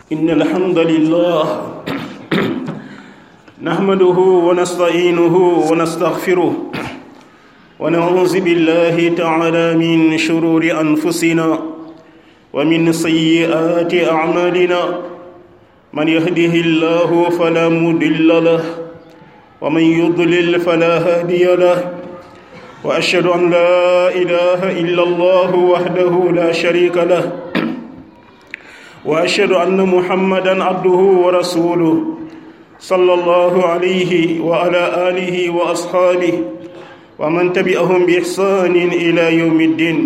إن الحمد لله نحمده ونستعينه ونستغفره ونعوذ بالله تعالى من شرور أنفسنا ومن سيئات أعمالنا من يهده الله فلا مضل له ومن يضلل فلا هادي له وأشهد أن لا إله إلا الله وحده لا شريك له واشهد ان محمدا عبده ورسوله صلى الله عليه وعلى اله واصحابه ومن تبعهم باحسان الى يوم الدين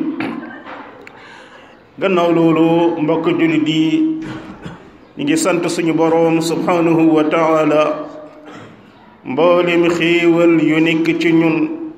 gannaaw loolu mbokk jullit yi ñu ngi sant suñu boroom subhanahu wa taala mboolem xéewal yu nekk ci ñun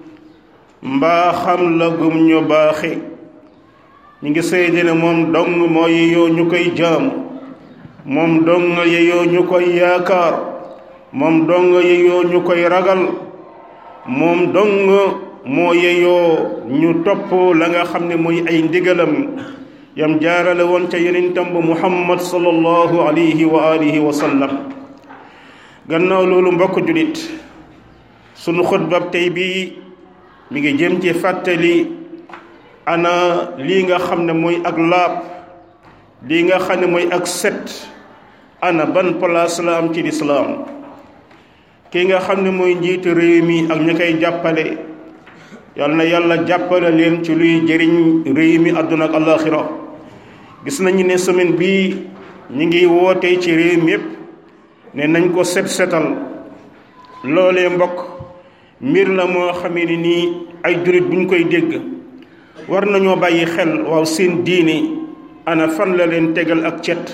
mbaa xam la gum ñu baaxe ñu ngi seede ne moom dong moo yeyoo ñu koy jaamu moom dong yeyoo ñu koy yaakaar moom dong yeyoo ñu koy ragal moom dong moo yeyoo ñu topp la nga xam ne mooy ay ndigalam yam jaarale woon ca yonentam ba muhammad sallallahu alayhi wa alihi wa sallam gannaaw loolu mbokk julit sunu xutbab tey bi mi ngi jëm ci fàttali ana lii nga xam ne mooy ak laab lii nga xam ne mooy ak set ana ban place la am ci lislaam kii nga xam ne mooy njiitu réew mi ak ñi koy jàppale yal na yàlla jàppale leen ci luy jëriñ réew mi àdduna ak àllaaxira gis nañu ne semaine bii ñu ngi woote ci réew mi yépp ne nañ ko set setal loolee mbokk mbir la moo xamee ni nii ay jurit buñ koy dégg war nañoo bàyyi xel waaw seen diine ana fan la leen tegal ak cet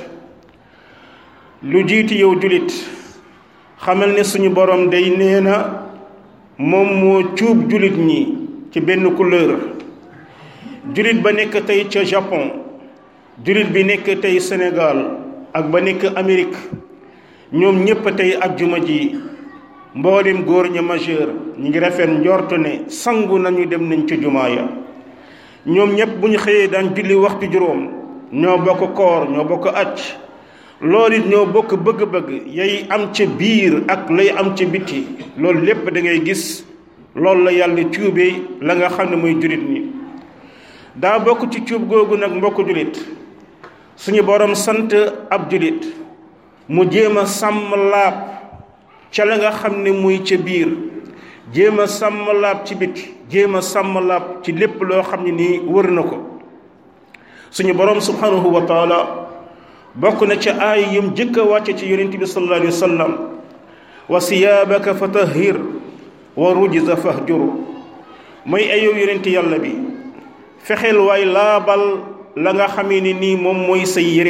lu jiiti yow julit xamal ne suñu borom day nee na moom moo cuub julit ñi ci benn couleur julit ba nekk tey ca Japon julit bi nekk tey Sénégal ak ba nekk Amérique ñoom ñépp tey ajjuma ji mboolem góor ña majeur ñi ngi rafet njort ne sangu nañu dem nañ ca jumaa ya ñoom ñëpp bu ñu xëyee daan julli waxtu juróom ñoo bokk koor ñoo bokk acc loolu it ñoo bokk bëgg-bëgg yay am ca biir ak lay am ca biti loolu lépp da ngay gis loolu la yàlla cuubee la nga xam ne mooy julit ñi daa bokk ci cuub googu nag mbokk julit suñu borom sant ab julit mu jéem a sàmm laab ca la nga xam ne muy ca biir jéem a sàmm laab ci biti jéem a sàmm laab ci lépp loo xam ne nii wër na ko suñu borom subhanahu wa taala bokk na ca aay yum jëkk a wàcce ci yonent bi sallallahu alayhi wa sallam wa siyaabaka fa tahhir wa rujza fahjur mooy ayow yonent yàlla bi fexeel waay laabal la nga xamee ne nii moom mooy sa yére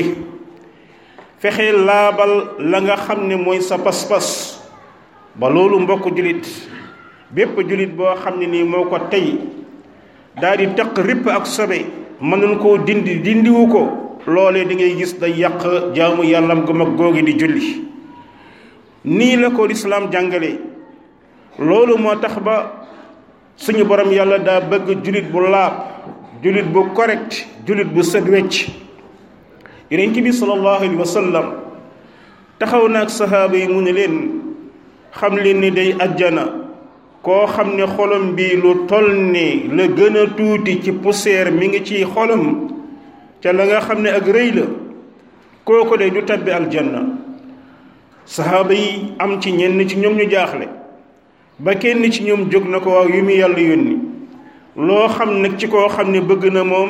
fexeel laabal la nga xam ne mooy sa pas-pas ba loolu mbokk julit bépp julit boo xam ne nii moo ko tey daal di taq ripp ak sobe mënuñ koo dindi dindiwu ko loolee di ngay gis day yàq jaamu yàllam gu mag googi di julli nii la ko lislaam jàngale loolu moo tax ba suñu borom yàlla daa bëgg julit bu laab julit bu correct julit bu set wecc yonent bi sallallahu alayhi wa sallam taxaw na ak sahaaba yi mu ne leen xam leen ni day ajjana koo xam ne xolam bi lu toll ni la gën a tuuti ci poussière mi ngi ci xolam ca la nga xam ne ak rëy la kooku de du tabbi aljanna sahaaba yi am ci ñenn ci ñoom ñu jaaxle ba kenn ci ñoom jóg na ko waaw yu mu yàlla yónni loo xam nag ci koo xam ne bëgg na moom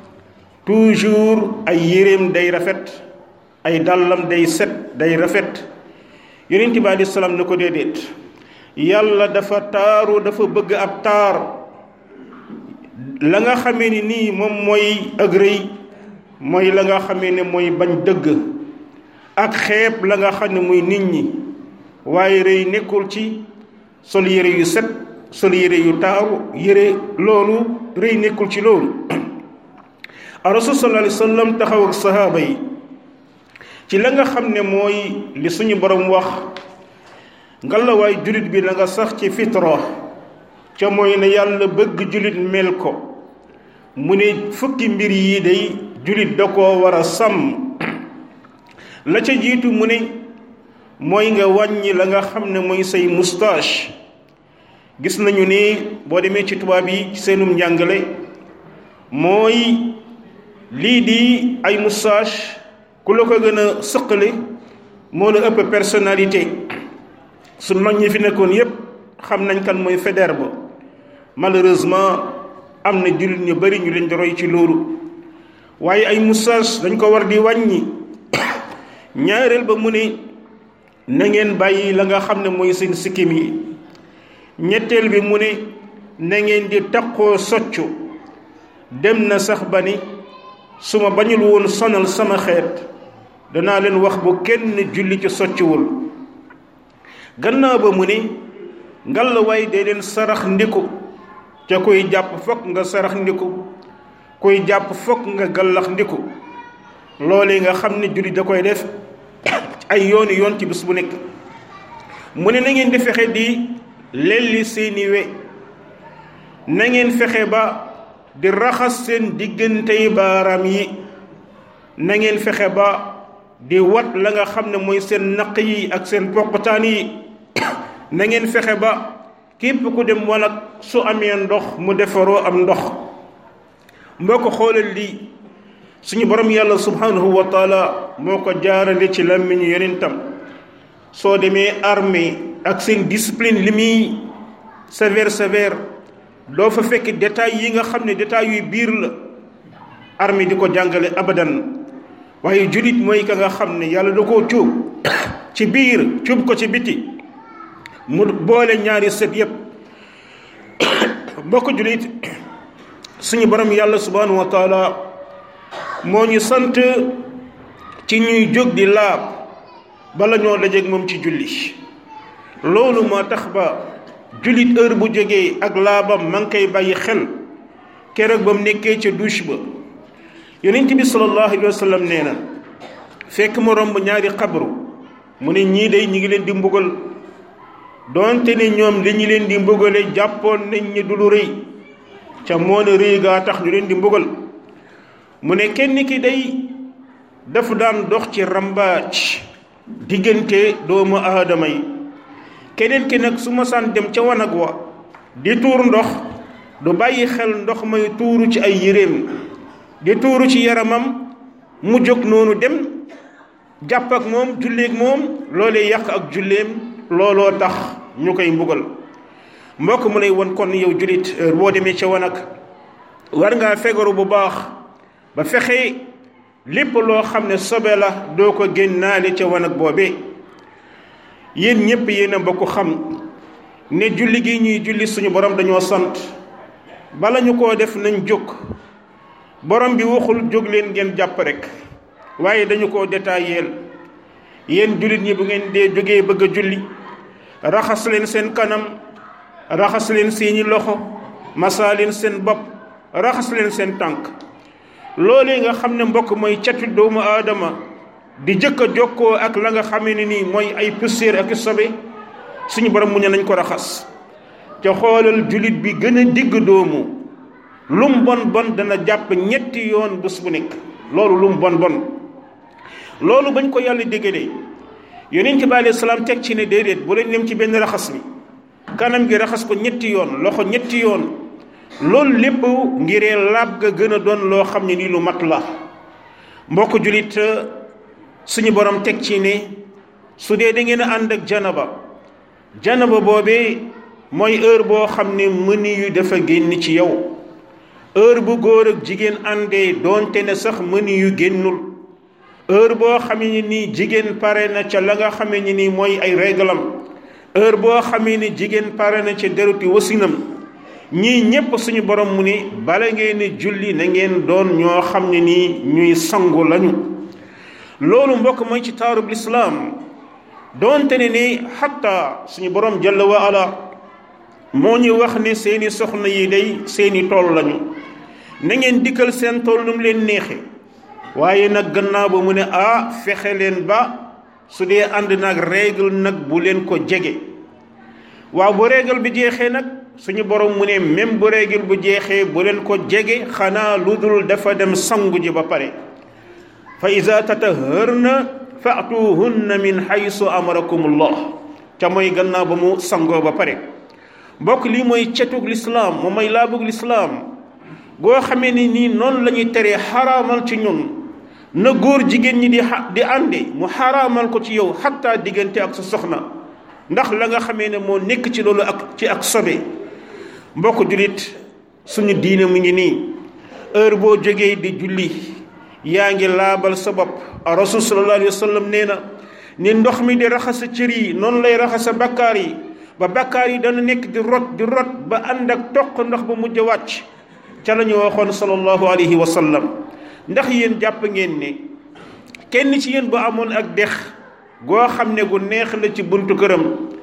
toujours ay yéreem day rafet ay dàllam day set day rafet yonent bi aleyhi salaam na ko déedéet yàlla dafa taaru dafa bëgg ab taar la nga xamee ni nii moom mooy ak rëy mooy la nga xamee ne mooy bañ dëgg ak xeeb la nga xam ne muy nit ñi waaye rëy nekkul ci sol yére yu set sol yére yu taaru yére loolu rëy nekkul ci loolu a rasul sallallahu alayhi wa sallam taxaw ak sahaaba yi ci la nga xam ne mooy li suñu borom wax ngalawaay julit bi na nga sax ci fitra ca mooy ne yàlla bëgg julit mel ko mu ne fukki mbir yi day julit da koo war a sàmm la ca jiitu mu ne mooy nga wàññi la nga xam ne mooy say moustache gis nañu ni boo demee ci tubaab yi ci seenum njàngale mooy lii di ay moustache ku la ko gën a sëqale moo la ëpp personnalité su mag ñi fi nekkoon yépp xam nañ kan mooy Faidherbe malheureusement am na jullit ñu bari ñu leen di roy ci loolu waaye ay moustache dañ ko war di wàññi ñaareel ba mu ne na ngeen bàyyi la nga xam ne mooy seen sikkim yi ñetteel bi mu ne na ngeen di taqoo soccu dem na sax ba ni su ma bañul woon sonal sama xeet danaa leen wax bu kenn julli ci soccuwul gannaaw ba mu ne ngalawaay dee leen sarax ndiku ca koy jàpp fokk nga sarax ndiku koy jàpp fokk nga gallax ndiku loolee nga xam ne julli da koy def ay yooni yoon ci bis bu nekk mu ne na ngeen di fexe di lelli seeni we na ngeen fexe ba di raxas seen diggantey baaraam yi na ngeen fexe ba di wat la nga xam ne mooy seen naq yi ak seen poqtaan yi na ngeen fexe ba képp ku dem wanag su amee ndox mu defaroo am ndox mboo ko xoolal lii suñu borom yàlla subhanahu wa taala moo ko jaarale ci làmmiñu yonentam soo demee armée ak seen discipline li muy sévère sévère doo fa fekk détails yi nga xam ne détails yuy biir la armée di ko jàngale abadan waaye julit mooy ka nga xam ne yàlla da koo cuub ci biir cuub ko ci biti mu boole ñaari set yépp mbokk julit suñu borom yàlla subhanahu wa taala moo ñu sant ci ñuy jóg di laab bala ñoo dajeeg moom ci julli loolu moo tax ba jullit heure bu jógee ak laabam ma ngi koy bàyyi xel keroog ba mu nekkee ca douche ba yonent bi sallallahu alayhi wa sallam nee na fekk mu romb ñaari xabru mu ne ñii day ñi ngi leen di mbugal doonte ne ñoom li ñu leen di mbugale jàppoon nañ ñi du lu rëy ca moo ne rëy gaa tax ñu leen di mbugal mu ne kenn ki day dafa daan dox ci rambaaj diggante doomu aadama yi keneen ki nag su ma saan dem ca wanag wa di tuur ndox du bàyyi xel ndox may tuuru ci ay yéreem di tuuru ci yaramam mu jóg noonu dem jàpp ak moom julleeg moom loolee yàq ak julleem looloo tax ñu koy mbugal mbokk mu lay won kon yow jullit boo demee ca wanag war ngaa fegaru bu baax ba fexe lépp loo xam ne sobe la doo ko génnaale ca wanag boobee yéen ñépp yéen a bokk xam ne julli gi ñuy julli suñu borom dañoo sant bala ñu koo def nañ jóg borom bi waxul jóg leen ngeen jàpp rek waaye dañu koo détailleel yéen jullit ñi bu ngeen dee jógee bëgg a julli raxas leen seen kanam raxas leen seeni loxo masaa leen seen bopp raxas leen seen tànk loolee nga xam ne mbokk mooy catu doomu aadama di jëkk a jokkoo ak la nga xamee ne nii mooy ay poussière ak sobe suñu borom mu ne nañ ko raxas te xoolal jullit bi gën a digg doomu lum bon bon dana jàpp ñetti yoon bés bu nekk loolu lum bon bon loolu bañ ko yàlla déggalee yonent bi alayhi salaam teg ci ne déedéet bu leen dem ci benn raxas mi kanam gi raxas ko ñetti yoon loxo ñetti yoon loolu lépp ngiree laab ga gën a doon loo xam ne nii lu mat la mbokk jullit suñu borom teg ci ne su dee da ngeen a ànd ak janaba janaba boobee mooy heure boo xam ne mëni yu dafa génn ci yow heure bu góor ak jigéen àndee doonte ne sax mëni yu génnul heure boo xamee ni nii jigéen pare na ca la nga xamee ni nii mooy ay réglam heure boo xamee ni jigéen pare na ca deruti wasinam ñii ñépp suñu borom mu ne bala ngeen ni julli na ngeen doon ñoo xam ne nii ñuy sangu lañu loolu mbokk mooy ci taarub lislaam doonte ne ni xatta suñu borom jalla wa ala moo ñu wax ne seeni soxna yi day seeni tool lañu na ngeen dikkal seen tool nu mu leen neexe waaye nag gannaaw ba mu ne ah fexe leen ba su dee ànd nag règle nag bu leen ko jege waaw bu règle bi jeexee nag suñu borom mu ne même bu règle bu jeexee bu leen ko jege xanaa lu dul dafa dem sangu ji ba pare fa iza tatahharna faatuhunna min haysu amarakumullah ca mooy gannaaw ba mu sangoo ba pare mbokk lii mooy cetug lislaam moom mooy laabug lislaam goo xamee ni nii noonu la ñuy teree xaraamal ci ñun na góor jigéen ñi di di àndi mu xaraamal ko ci yow xatta diggante ak sa soxna ndax la nga xamee ne moo nekk ci loolu ak ci ak sobe mbokk jullit suñu diine mu ngi nii heure boo jógee di julli yaa ngi laabal sa bopp rasul sallallahu alayhi wa sallam nee na ni ndox mi di raxasa cër yi noonu lay raxasa bakkaar yi ba bakkaar yi dana nekk di rot di rot ba ànd ak toq ndox ba mujj wàcc ca la ñu waxoon sallallahu alayhi wa sallam ndax yéen jàpp ngeen ne kenn ci yéen bu amoon ak dex goo xam ne gu neex la ci buntu këram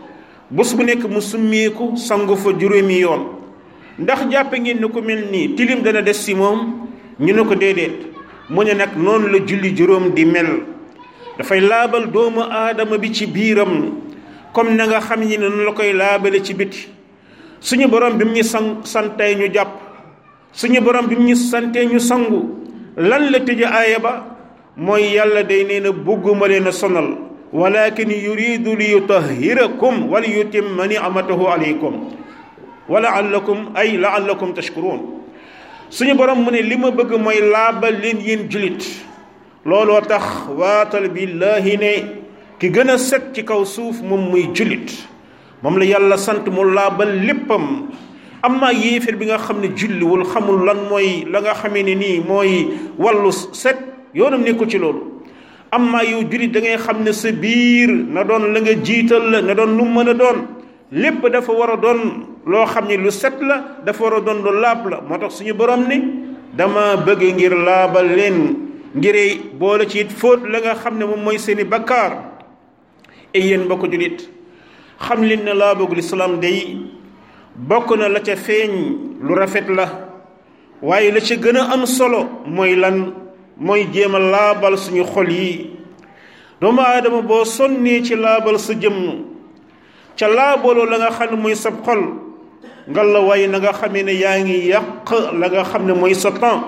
bés bu nekk mu summeeku sangu fa juróomi yoon ndax jàpp ngeen ne ku mel nii tilim dana des si moom ñu ne ko déedéet mu ne nag noonu la julli juróom di mel dafay laabal doomu aadama bi ci biiram comme na nga xam ni noonu la koy laabale ci biti suñu borom bi mu ñu san santee ñu jàpp suñu borom bi mu ñu santee ñu sangu lan la tëje aaya ba mooy yàlla day nee na bugguma leen a sonal walakin yuridu li yutahhirakum wa li yutimma ni'matahu alaykum wa la'allakum ay la'allakum tashkurun suñu borom mu ne li ma bëgg mooy laabal leen yéen julit looloo tax waatal billahi ne ki gën a set ci kaw suuf moom muy julit moom la yàlla sant mu laabal léppam am naa yéeféer bi nga xam ne julliwul xamul lan mooy la nga xamee ne nii mooy wàllu set yoonam nekkul ci loolu am naa yow julit da ngay xam ne sa biir na doon la nga jiital la na doon lu mën a doon lépp dafa war a doon loo xam ne lu set la dafa war a doon lu laab la moo tax suñu borom ni dama bëgg ngir laabal leen ngir boole ci it fóot la nga xam ne moom mooy seeni bakkaar e yéen mbokk julit xam leen ne laabugul islaam day bokk na la ca feeñ lu rafet la waaye la ca gën a am solo mooy lan mooy jéem a laabal suñu xol yi doomu aadama boo sonnee ci laabal sa jëmm ca laabaloo la nga xam ne mooy sab xol ngal la waaye na nga xamee ne yaa ngi yàq la nga xam ne mooy sa temps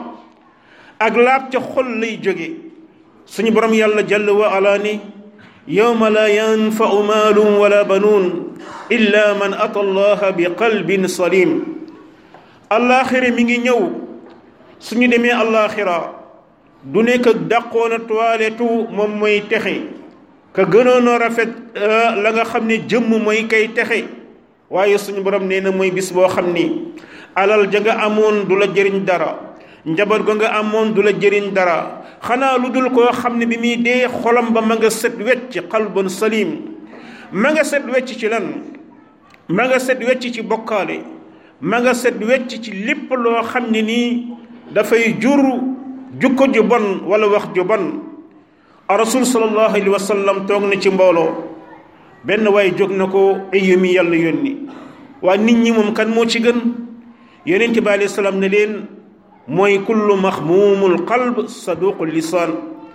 ak laab ca xol lay jóge suñu borom yàlla jàll wa ala ni yawma la yanfau maalun wala banuun illa man ata allaha bi qalbin salim allaaxira mi ngi ñëw suñu demee allaaxira du nekk ak dàqoona toilettu moom mooy texe ka gënoon a rafet la nga xam ne jëmm mooy kay texe waaye suñu borom nee na mooy bis boo xam ni alal ja nga amoon du la jëriñ dara njaboot ga nga amoon du la jëriñ dara xanaa lu dul koo xam ne bi muy dee xolam ba ma nga set wecc qalbun salim ma nga set wecc ci lan ma nga set wecc ci bokkaale ma nga set wecc ci lépp loo xam ne nii dafay jur jukko ju bon wala wax ju bon rasul sallallahu alayhi wa sallam toog na ci mbooloo benn waaye jóg na ko ayu mi yàlla yónni waa nit ñi moom kan moo ci gën yonent bi alayhi salaam ne leen mooy kullu maxmuumul qalb saduqul lisaan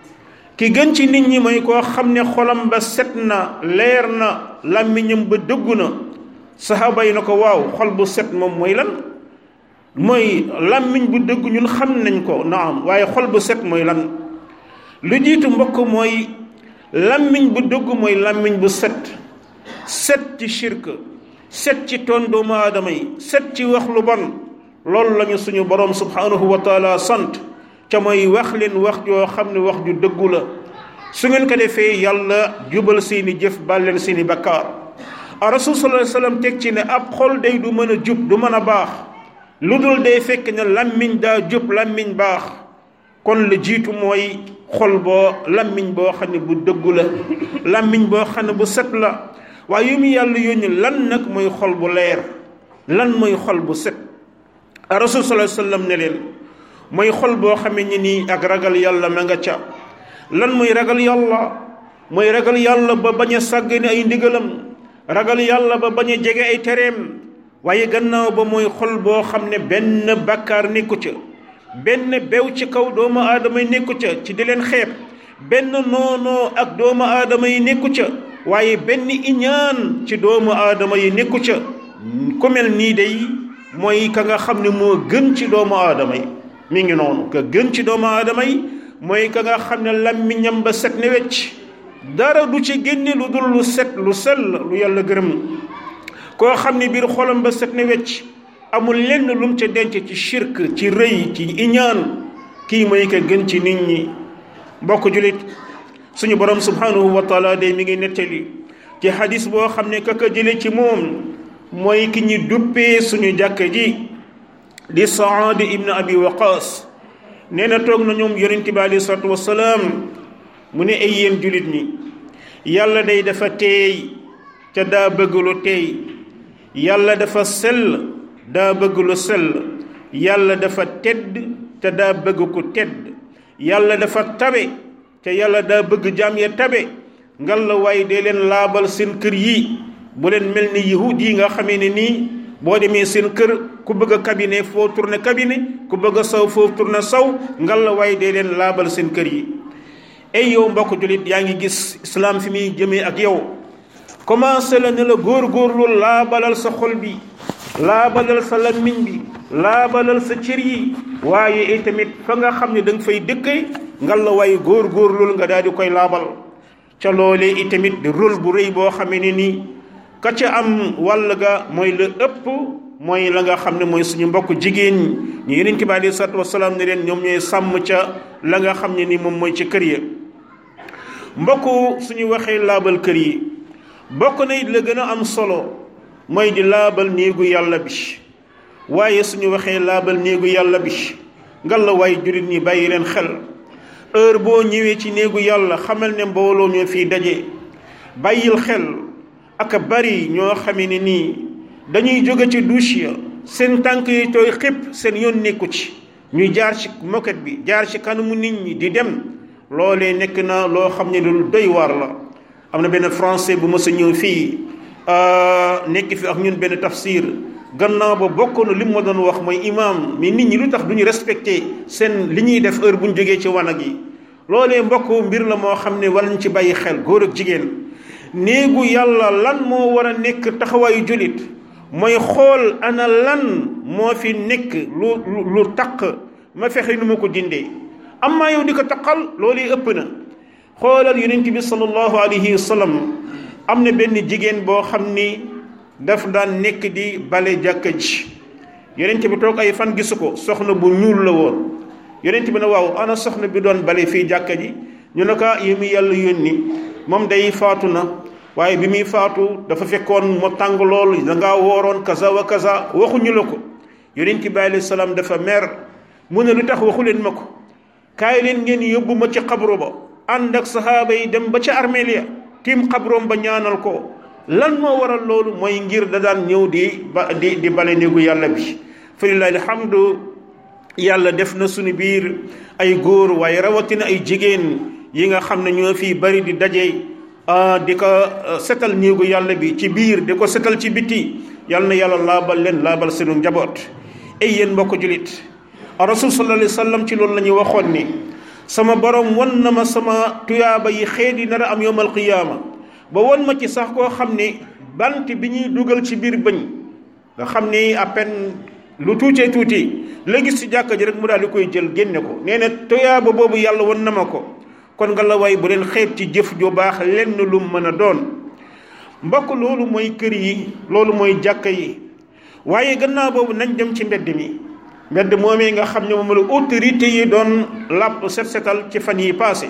ki gën ci nit ñi mooy koo xam ne xolam ba set na leer na làmmiñam ba dëggu na saxaaba yi na ko waaw xol bu set moom mooy lan mooy làmmiñ bu dëgg ñun xam nañ ko naam waaye xol bu set mooy lan lu jiitu mbokk mooy làmmiñ bu dëgg mooy làmmiñ bu set set ci shirk set ci toon doomu aadama yi set ci wax lu bon loolu lañu suñu borom subhanahu wa taala sant ca mooy wax leen wax joo xam ne wax ju dëggu la su ngeen ko defee yàlla jubal seeni jëf baal leen seeni bakkaar a rasul sallallahu alayhi wasallam teg ci ne ab xol day du mën a jub du mën a baax lu dul day fekk ne làmmiñ daa jub làmmiñ baax kon la jiitu mooy xol boo làmmiñ boo xam ne bu dëggu la làmmiñ boo xam ne bu set la waaye yu mu yàlla yónni lan nag mooy xol bu leer lan mooy xol bu set a rasul sallallahu alayhi wasallam ne leen mooy xol boo xamee ni nii ak ragal yàlla ma nga ca lan mooy ragal yàlla mooy ragal yàlla ba bañ a sàggane ay ndigalam ragal yàlla ba bañ a jege ay tereem waaye gannaaw ba mooy xol boo xam ne benn bakkaar nekku ca benn bew ci kaw doomu aadama yi nekku ca ci di leen xeeb benn noonoo ak doomu aadama yi nekku ca waaye benn iñaan ci doomu aadama yi nekku ca ku mel nii day mooy ka nga xam ne moo gën ci doomu aadama yi mi ngi noonu ka gën ci doomu aadama yi mooy ka nga xam ne làmmiñam ba set ne wecc dara du ci génne lu dul lu set lu sell lu yàlla gërëm koo xam ne biir xolam ba set ne wecc amul lenn lum ca denc ci shirk ci rëy ci iñaan kii mooy ka gën ci nit ñi mbokk julit suñu borom subhanahu wa taala de mi ngi nettali ci hadis boo xam ne kaka jële ci moom mooy ki ñi duppee suñu jàkka ji di saad ibn abi waqas nee na toog na ñoom yonent bi alei salatu wasalaam mu ne ay yéen julit ñi yàlla day dafa teey ca daa bëgg lu teey yàlla dafa sell daa bëgg lu sell yàlla dafa tedd te daa bëgg ku tedd yàlla dafa tabe te yàlla daa bëgg jaam ya tabe ngal la waaye dee leen laabal seen kër yi bu leen mel ni yahud yi nga xamee ne nii boo demee seen kër ku bëgg a cabinet foo tourné cabinet ku bëgg a saw foo tourné saw ngal la waaye dee leen laabal seen kër yi ay yow mbokk jullit yaa ngi gis islam fi muy jëmee ak yow commencé la ne la góor-góorlu laabalal sa xol bi laabalal sa lammiñ bi laabalal sa cër yi waaye itamit fa nga xam ne da nga fay dëkkee ngal la waaye góor-góorlul nga daal di koy laabal ca loolee itamit di rôle bu rëy boo xamee ne nii ka ca am wàll ga mooy la ëpp mooy la nga xam ne mooy suñu mbokk jigéen ñi yeneen bi aleyhi salaatu wasalaam ne leen ñoom ñooy sàmm ca la nga xam ne ni moom mooy ci kër ya mbokk suñu waxee laabal kër yi bokk na it la gën a am solo mooy di laabal néegu yàlla bi waaye suñu waxee laabal néegu yàlla bi ngal la waaye jullit ñi bàyyi leen xel heure boo ñëwee ci néegu yàlla xamal ne mbooloo ñoo fii daje bàyyil xel ak bari ñoo xamee ne nii dañuy jóge ci douche ya seen tànk yi tooy xëpp seen yoon nekku ci ñuy jaar ci moquette bi jaar ci kanamu nit ñi di dem loolee nekk na loo xam ne lu doy waar la am na benn français bu mës a ñëw fii nekk fi ak ñun benn tafsir gannaaw ba bokk na li mu ma doon wax mooy imam mais nit ñi lu tax du ñu respecté seen li ñuy def heure bu ñu jógee ci wanag yi loolee mbokk mbir la moo xam ne war nañ ci bàyyi xel góor ak jigéen néegu yàlla lan moo war a nekk taxawaayu jullit mooy xool ana lan moo fi nekk lu lu taq ma fexe nu ma ko dindee am maa yow di ko taqal loolu ëpp na xoolal yonent bi sallallahu alayhi wa sallam am na benn jigéen boo xam ni daf daan nekk di bale jàkka ji yonent bi toog ay fan gisu ko soxna bu ñuul la woon yonent bi ne waaw ana soxna bi doon bale fii jàkka ji ñu ne ko yi mu yàlla yónni moom day faatu na waaye bi muy faatu dafa fekkoon mu tàng lool da ngaa wooroon kaza wa kaza waxuñu la ko yonent bi alayhi salaam dafa mer mu ne lu tax waxu leen ma ko kaay leen ngeen yóbbu ma ci xabru ba ànd ak saxaaba yi dem ba ca armeel ya tiim xabroom ba ñaanal ko lan moo waral loolu mooy ngir da daan ñëw di ba di di bale néegu yàlla bi fa lillahi alhamdu yàlla def na suñu biir ay góor waaye rawatina ay jigéen yi nga xam ne ñoo fii bari di daje di ko setal néegu yàlla bi ci biir di ko setal ci biti yàlla na yàlla laabal leen laabal seenu njaboot ay yéen mbokk julit rasul sallallahu alayhi wa sallam ci loolu la ñuy waxoon ni sama borom wan na ma sama tuyaaba yi xeet yi nar a am yowmal qiyaama ba wan ma ci sax koo xam ne bant bi ñuy dugal ci biir bëñ nga xam ni à peine lu tuutee tuuti la gis ci jàkka ji rek mu daal di koy jël génne ko nee na tuyaaba boobu yàlla wan na ma ko kon nga la way bu leen xeet ci jëf ju baax lenn lu mën a doon mbokk loolu mooy kër yi loolu mooy jàkka yi waaye gannaaw boobu nañ dem ci mbedd mi mbedd moomee nga xam ne moom la autorité yi doon làpp set setal ci fan yi passé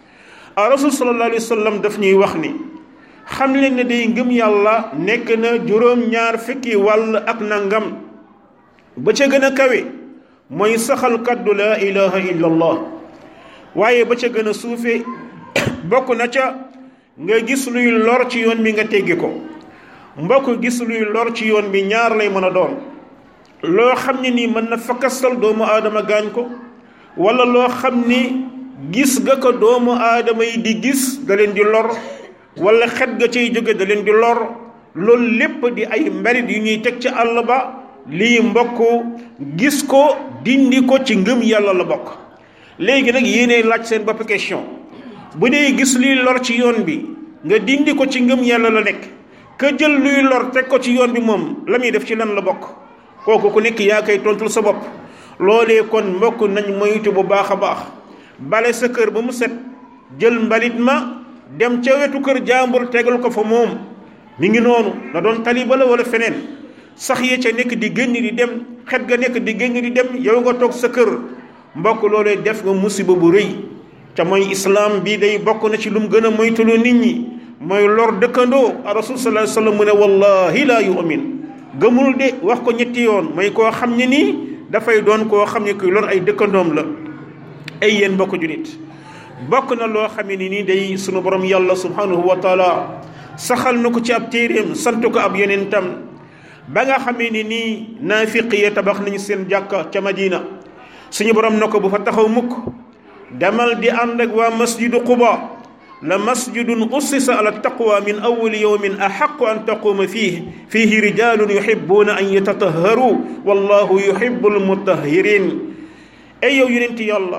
a rasul sallallahu alayhi wa sallam daf ñuy wax ni xam leen ne day ngëm yàlla nekk na juróom-ñaar fukki wàll ak nangam ba ca gën a kawe mooy saxal kaddu laa ilaha illa allah waaye ba ca gën a suufe bokk na ca nga gis luy lor ci yoon bi nga teggi ko mbokk gis luy lor ci yoon bi ñaar lay mën a doon loo xam ne nii mën na fakastal doomu aadama gaañ ko wala loo xam ni gis nga ko doomu aadama yi di gis da leen di lor wala xet ga cay jóge da leen di lor loolu lépp di ay mbarit yu ñuy teg ci àll ba lii mbokk gis ko dindi ko ci ngëm yàlla la bokk léegi nag yéenay laaj seen bopp question bu dee gis luy lor ci yoon bi nga dindi ko ci ngëm yàlla la nekk ka jël luy lor teg ko ci yoon bi moom la muy def ci lan la bokk kooku ku nekk yaa koy tontul sa bopp loolee kon mbokk nañ moytu bu baax a baax bale sa kër ba mu set jël mbalit ma dem ca wetu kër jàmbur tegal ko fa moom mi ngi noonu na doon taliba la wala feneen sax ya ca nekk di génn di dem xet ga nekk di génn di dem yow nga toog sa kër mbokk loolee def nga musiba bu rëy ca mooy islam bii day bokk na ci lu mu gën a moytuloo nit ñi mooy lor dëkkandoo rasul sallallahu alayhi wasallam mu ne wallahi laa yu'min gëmul de wax ko ñetti yoon mooy koo xam ne nii dafay doon koo xam ne kuy lor ay dëkkandoom la ay yéen mbokk julit bokk na loo xam ne nii day sunu borom yàlla subhanahu wa taala saxal na ko ci ab téeréem sant ko ab yonentam ba nga xamee ni nii naafiq ya tabax nañu seen jàkka ca Madina suñu borom na ko bu fa taxaw mukk demal di ànd ak waa masjidu Quba la masjidun ussisa ala taqwa min awwali yawmin ahaqqu an taquma fihi fihi rijalun yuhibbuna an yatatahharu wallahu yuhibbul mutahhirin ay yow yonenti yàlla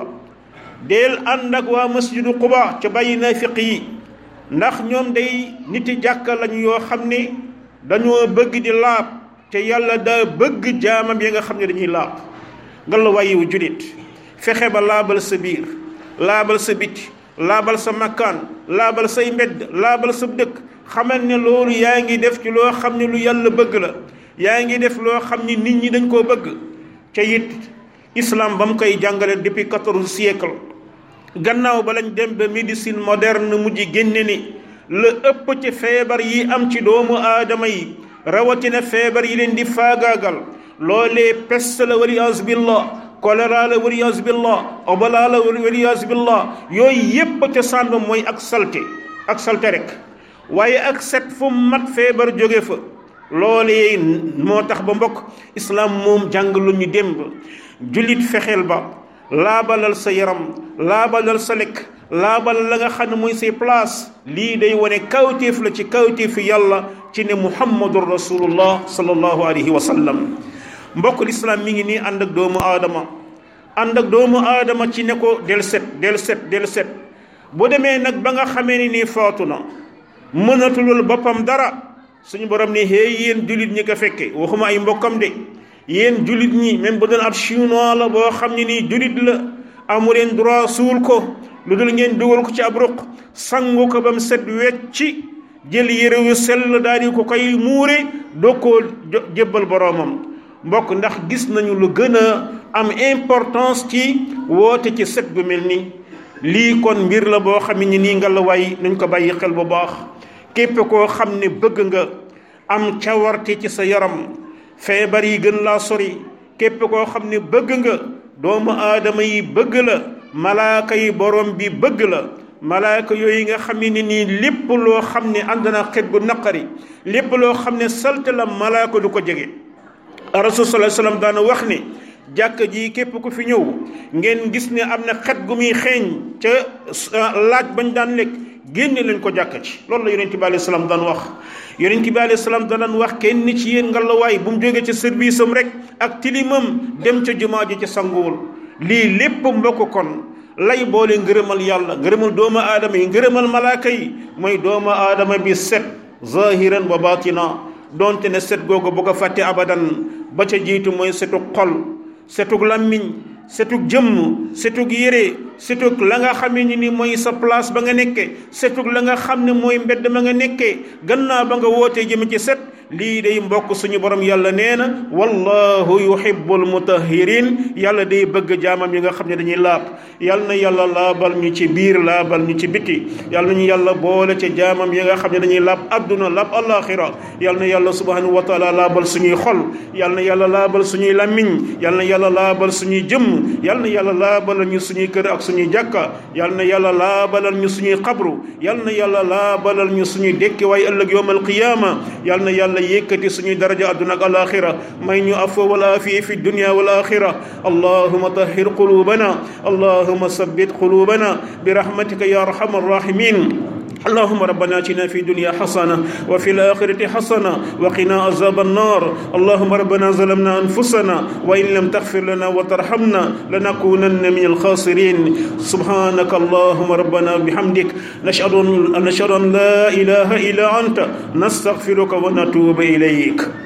deel ànd ak waa masjidu Quba ca bàyyi naafiq yi ndax ñoom day niti jàkka lañu yoo xam ne dañoo bëgg di laab te yàlla daa bëgg jaamam yi nga xam ne dañuy laab nga la wàyyiwu julit fexe ba laabal sa biir laabal sa biti laabal sa makkaan laabal say mbedd laabal sa dëkk xamal ne loolu yaa ngi def ci loo xam ne lu yàlla bëgg la yaa ngi def loo xam ne nit ñi dañ koo bëgg te it islam ba mu koy jàngale depuis quatorze siècle gannaaw ba lañ dem ba médecine moderne mujj génne ni la ëpp ci feebar yi am ci doomu aadama yi rawatina feebar yi leen di faagaagal loolee peste la waliyaas billah choléra la waliyaas billah obala la waliyaas billah yooyu yépp ca sànn mooy ak salte ak salte rek waaye ak set fu mat feebar jóge fa loolee moo tax ba mbokk islaam moom jàng lu ñu démb jullit fexeel ba laabalal sa yaram laabalal sa lekk laabal la nga xam ne mooy say place lii day wane kawtéef la ci kawtéefi yàlla ci ne muhammadun rasulullah sallallahu alayhi wa sallam mbokk lislaam mi ngi nii ànd ak doomu aadama ànd ak doomu aadama ci ne ko del set del set del set bu demee nag ba nga xamee ni nii faatu na mënatulul boppam dara suñu borom ne hey yéen jullit ñi ko fekke waxuma ay mbokkam de yéen jullit ñi même bu doon ab chinois la boo xam ne nii jullit la amu leen droit suul ko lu dul ngeen dugal ko ci ab ruq sangu ko ba mu set wecci jël yére yu sell daal di ko koy muure doo koo jébbal boroomam mbokk ndax gis nañu lu gën a am importance ci woote ci set gu mel ni lii kon mbir la boo xam ne nii nga la waay nañ ko bàyyi xel bu baax képp koo xam ne bëgg nga am cawarte ci sa yaram feebar yi gën laa sori képp koo xam ne bëgg nga doomu aadama yi bëgg la malaaka yi borom bi bëgg la malaaka yooyu nga xam ne nii lépp loo xam ne ànd na xet gu naqari lépp loo xam ne salte la malaaka du ko jege rasul sallallahu alayhi wasallam daana wax ne jàkk ji képp ku fi ñëw ngeen gis ne am na xet gu muy xeeñ ca laaj bañ daan lekk génne leen ko jàkk ci loolu la yonent bi alayhi salaam daan wax yonent bi alayhi salaam daan wax kenn ci yéen ngalawaay bu mu jógee ci service am rek ak tilimam dem ca jumaa ji ci sanguwul lii lépp mbokk kon lay boole ngërëmal yàlla ngërëmal doomu aadama yi ngërëmal malaaka yi mooy doomu aadama bi set zahiran wa batina donte ne set googu bu ko fàtte abadan ba ca jiitu mooy setug xol setug làmmiñ setug jëmm setug yére setug la nga xam ne ni mooy sa place ba nga nekkee setug la nga xam ne mooy mbedd ma nga nekkee gannaaw ba nga wootee jëm ci set lii day mbokk suñu borom yàlla nee na wallahu yuhibbul mutahhirin yàlla day bëgg jaamam yi nga xam ne dañuy laab yàlla na yàlla laabal ñu ci biir laabal ñu ci biti yàlla nañu yàlla boole ci jaamam yi nga xam ne dañuy laab adduna laab alaxira yàlla na yàlla subhanahu wa taala laabal suñuy xol yàlla na yàlla laabal suñuy làmmiñ yàlla na yàlla laabal suñuy jëmm yàlla na yàlla laabalal ñu suñuy kër ak suñuy jàkka yàlla na yàlla laabalal ñu suñuy xabru yàlla na yàlla laabalal ñu suñuy dekki waaye ëllëg yowmal qiyaama yàlla na yàlla yëkkati suñuy daraja adduna ak alaxira may ñu afwa wal aafiya fi dunya wal axira allahuma tahhir qulubana allahuma sabbit qulubana برحمتك يا ارحم الراحمين اللهم ربنا اتنا في الدنيا حسنه وفي الاخره حسنه وقنا عذاب النار اللهم ربنا ظلمنا انفسنا وان لم تغفر لنا وترحمنا لنكونن من الخاسرين سبحانك اللهم ربنا بحمدك نشهد ان نشهد ان لا اله الا انت نستغفرك ونتوب اليك